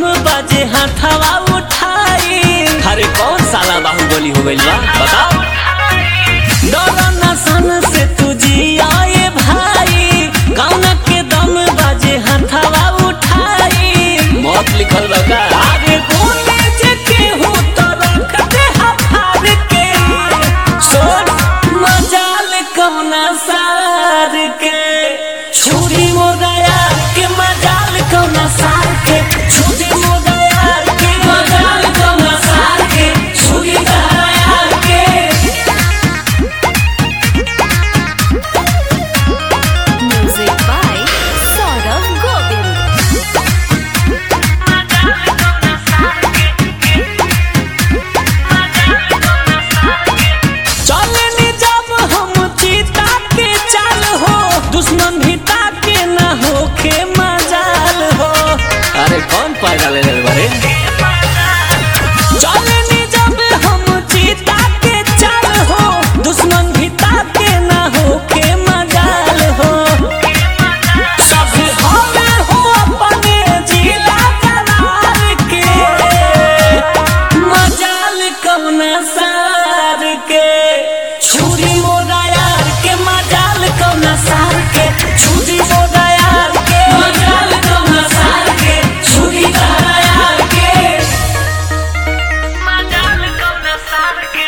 दम बाजे हाथवा उठाई अरे कौन साला बाहुबली हो गइल बा बताओ डरो न सन से तू जियाए भाई कौन के दम बाजे हाथवा उठाई मौत लिखल बा का अरे बोले जे केहू तो रख दे हफार के सोच मजाल कौना सार के छुरी मोगया के मजाल कौना सार के छुरी मोगया के मजाल कौना सार के छुरी गया के Music by Saurav Govind. चले नी जब हम जीता के चाल हो दुश्मन भी ताके न होखे मजाल हो अरे कौन पैदा ले रहे बारे चले नी जब हम जीता के चाल हो दुश्मन भी ताके न होखे मजाल हो सब हमे हो अपने जिला करार के मजाल कौना सार के छुरी मोरा यार के मजाल कौना सार के छुरी मोरा यार के मजाल कौना सार के छुरी मोरा यार के मजाल कौना सार के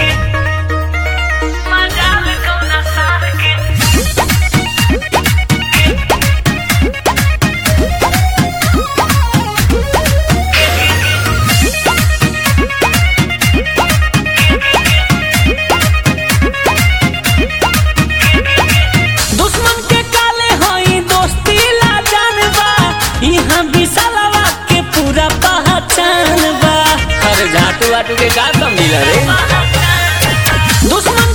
मजाल कौना सार के दुश्मन के काले हई दोस्ती ला जानबा इहां विशालवा के पूरा पहचान बा अरे झाटू वाटू के का कम मिला रे दुश्मन